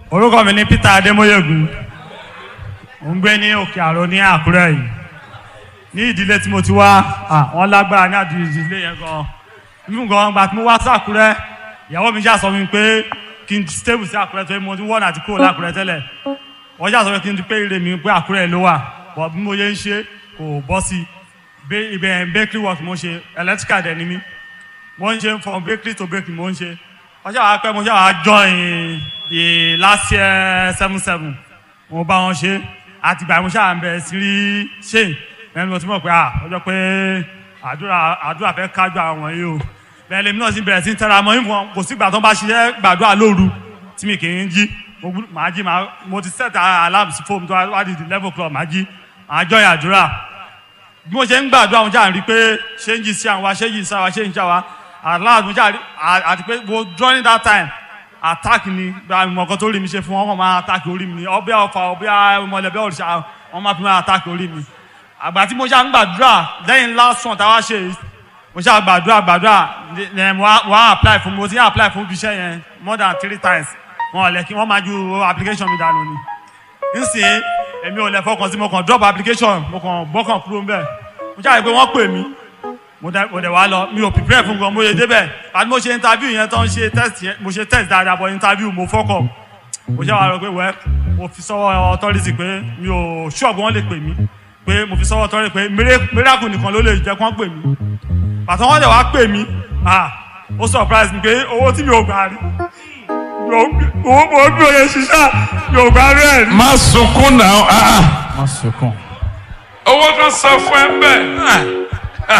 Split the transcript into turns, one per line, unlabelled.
orúkọ mi ni Peter Adémóyègùn mo ń gbé ní Òkè Àrò ní Àkúrẹ́ yìí ní ìdílé tí mo ti wá à, wọ́n lágbára ní àdúgbò ìdílé yẹn gan nínú gan gba tí mo wá sí Àkúrẹ́ ìyàwó mi ṣáà sọ mi pé kí n stable sí Àkúrẹ́ tó yẹ mo ti wọ́n àti kúrò lákúrẹ́ tẹ́lẹ̀ wọ́n ṣáà sọ pé kí n ti pé ire mi pé Àkúrẹ́ ló wà bọ̀ bí mo yẹ ń ṣe kò bọ́ sí i ibẹ̀ bakery work mo ṣe electrical dẹ̀ ni mí mo ń ṣe from bakery to bakery mo ń ṣe wọ́n ṣáà wá pẹ́ mo ṣáà wá join the last year seven seven mo bá wọn ṣe àtìgbà mo ṣáà ń bẹ̀rẹ̀ sí rí ṣe ẹni mo ti mọ̀ pé à ọjọ́ pé àdúrà àdúrà fẹ́ kájú àwọn yìí o bẹ́ẹ̀ lèmi náà sì bẹ̀rẹ̀ sí ń tẹ́ra mọ́ ìfọ̀n kò sígbà tó ń bá ṣiṣẹ́ gbàdúrà lóru tí mi kì í jí mo gbú- màá jí màá mo ti set alarm sí fóònù tó wá di eleven o'clock màá jí màá join àdúrà bí mo ṣe ń gbàdúrà wọn jà ń rí pé ṣé ń jí sí àwọn wa ṣé ń jí sí àwọn wa ṣé ń jí àwa aláàbò mo jà rí à- àti pé mo during that time attack ni gba ìmọ̀ kan tó rí mi ṣe fún wọn wọn máa attack orí mi ni ọbẹ̀ ọfà ọbẹ̀ ọmọlẹ́bẹ̀ òrìṣà wọn máa fi máa attack orí mi àgbà tí mo ṣe ń gbàdúrà lẹ́yìn last one táwa ṣe yìí, mo ṣe gbàdúrà gbàdúrà ẹ mo wá- mo wá apply fún mo ti ń apply fún ibiṣẹ́ yẹn more than three times wọn ò lẹ́ kí wọ́n máa ju application mi dànù ni nsìn èmi ò lè fọkàn sí mo kàn drop application mo kàn gbọ́kàn kúrò ń bẹ̀ mo ṣáà rí pé wọ́n pè mí mo dẹ̀ mo dẹ̀ wá lọ mi ò prepare fún gan mo yẹ débẹ̀ àti mo ṣe interview yẹn tán ṣe test yẹn mo ṣe test dáadáa bọ̀ interview mo fọ́kọ̀ mo ṣáà wá rọ pé wẹ́ mo fi sọ́wọ́ authority pé mi ò ṣọ́ọ̀bù wọn lè pè mí pé mo fi sọ́wọ́ authority pé mira- miracle nìkan ló lè jẹ́ kí wọ́n pè mí pàtó wọ́n dẹ̀ wá pè mí ah ó surprise mi pé owó tí mi ò gbà rí mi ò owó mo bí oye ṣiṣẹ́ mi ò gbà rí ẹ̀ rí.
má sunkún náà ah,
má sunkún.
owó kan sọ fún ẹ bẹ́ẹ̀